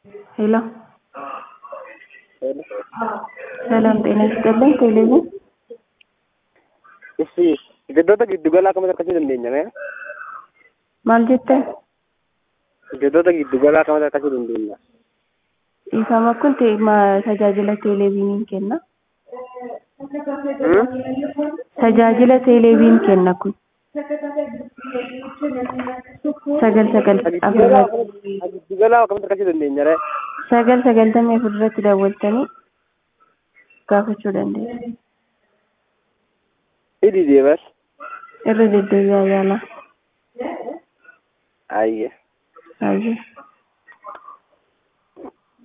ሄሎ ሰላም ጤና ይስጥልኝ። ቴሌቪዥን Issi giddoota giddugalaa kam harkachuu dandeenya mee? maal jettan? Giddoota giddugalaa kam harkachuu dandeenya? Dhiifama kun te- ma- tajaajila teeleviiniin kenna. Hmm? Tajaajila teeleviin kenna kun. Sagal sagal Giddugalaa afurratti kam- giddugalaa kam harkachuu dandeenya ree? sagal sagaltamii afurratti daawwaltanii gaafachuu dandeessu. Hidhii deebas. Irra deddeebi'aa yaalaa. Ayye. Baay'ee.